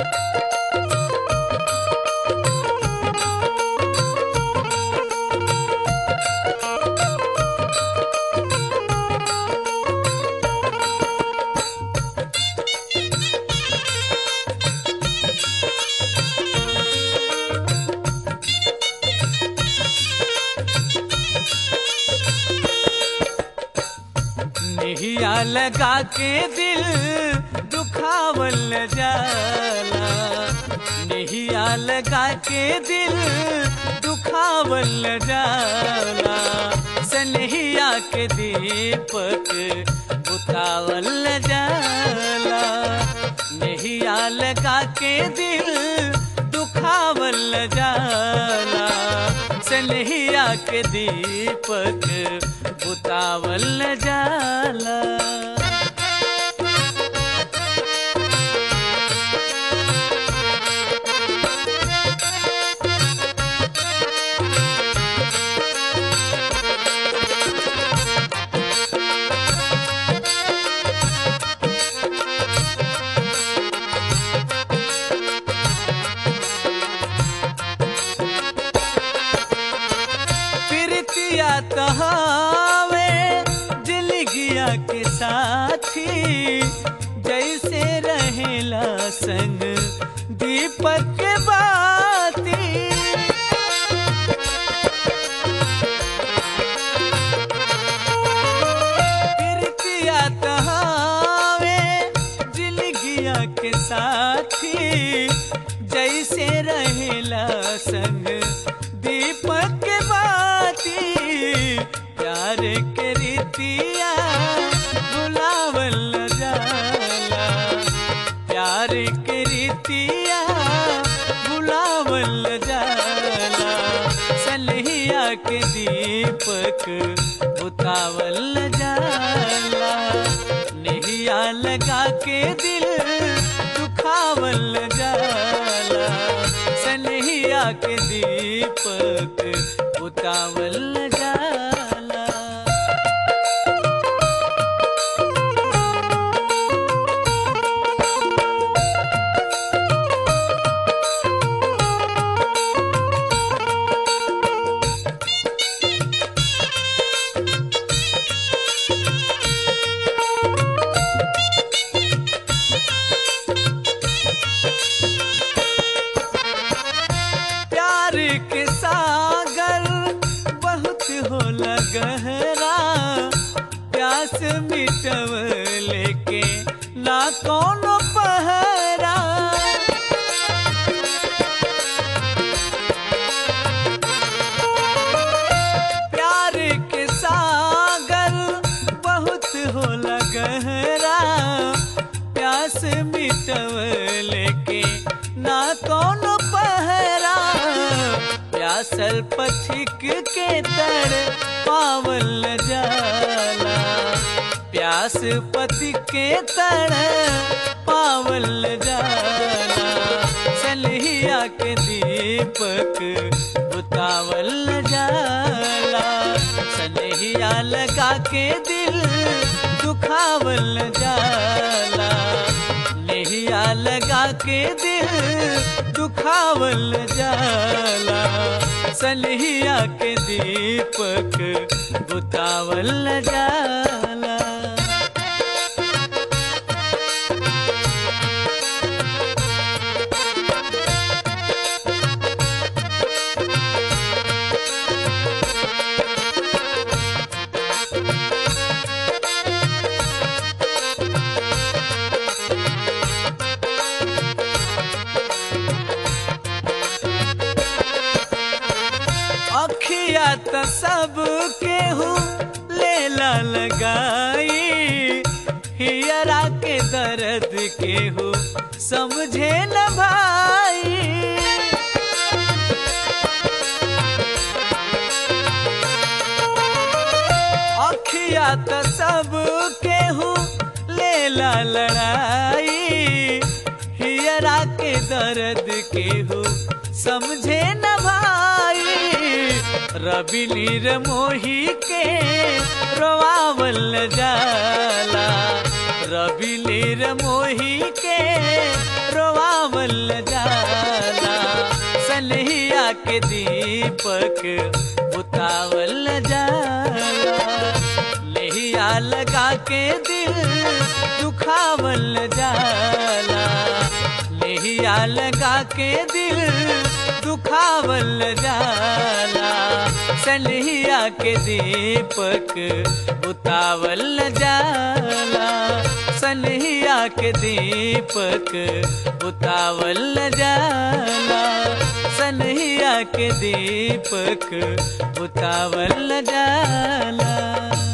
निहिया लगा के दिल दुखावल जाला निहिया लगा के दिल दुखावल जाला सनहिया के दीपक बुतावल जाला निहिया लगा के दिल दुखावल जाला सनहिया के दीपक बुतावल जाला प्रीतिया तहावे जिलगिया के साथी जैसे रहेला संग दीपक के बाती प्रीतिया तहावे जिलगिया के साथी जैसे रहेला संग दीपक के बाती प्यार के रीतिया बुलावल जाला प्यार के रीतिया बुलावल जाला सलहिया के दीपक बुतावल जाला नेहिया लगा के दिल दुखावल जाला सनहिया के दीपक बुतावल जाला प्यार के सागर बहुत होला गहरा प्यास मिटव लेके ना कोनो पहरा प्यार के सागर बहुत होला गहरा प्यास मिटव लेके ना कोनो पहरा प्यासल पथिक के तर पावल जाला प्यास पथिक के तर पावल जाला सलहिया के दीपक बुतावल जाला सनहिया लगा के दिल दुखावल जाला नेहिया लगा के दिल दुखावल जाला सनहिया के दीपक बुतावल जाला अखिया त सब केहू लेला लगाई हियरा के दर्द केहू समझे न भाई अखिया त सब केहू लेला लड़ाई हियरा के दर्द केहू समझे न भाई रवि नीर मोही के रोवावल जाला रवि नीर मोही के रोवावल के दीपक बुतावल जाला लेहिया लगा के दिल दुखावल जाला लेहिया लगा के दिल दुखावल जाला सनहिया के दीपक बुतावल जाला सनहिया के दीपक बुतावल जाला सनहिया के दीपक बुतावल जाला